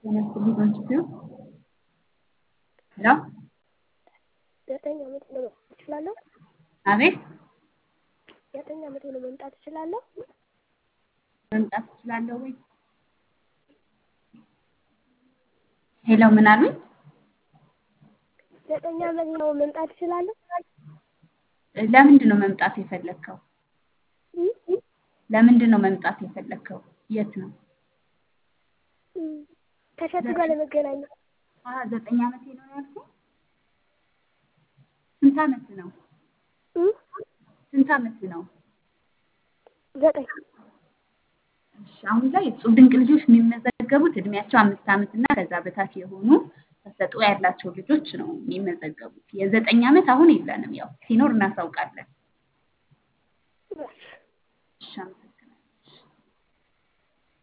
ጤና ይስጥልኝ በኢንስቲትዩ ሄሎ ዘጠኝ ዓመቴ ነው መምጣት እችላለሁ? አቤት ዘጠኝ ዓመቴ ነው መምጣት እችላለሁ? መምጣት እችላለሁ ወይ? ሄሎ ምን አሉኝ? ዘጠኝ ዓመቴ ነው መምጣት እችላለሁ? ለምንድን ነው መምጣት የፈለግከው? እም? ለምንድን ነው መምጣት የፈለግከው? የት ነው? እም፣ ከእሸቱ ጋር ለመገናኘት አሀ ዘጠኝ ዓመቴ ነው ያልከኝ? ስንት ዓመት ነው? እም? ስንት ዓመት ነው? ዘጠኝ እሺ አሁን ላይ እጹብ ድንቅ ልጆች የሚመዘገቡት እድሜያቸው አምስት ዓመት እና ከዛ በታች የሆኑ ተሰጥኦ ያላቸው ልጆች ነው የሚመዘገቡት። የዘጠኝ ዓመት አሁን የለንም። ያው ሲኖር እናሳውቃለን። እሺ እሺ አመሰግናለሁ።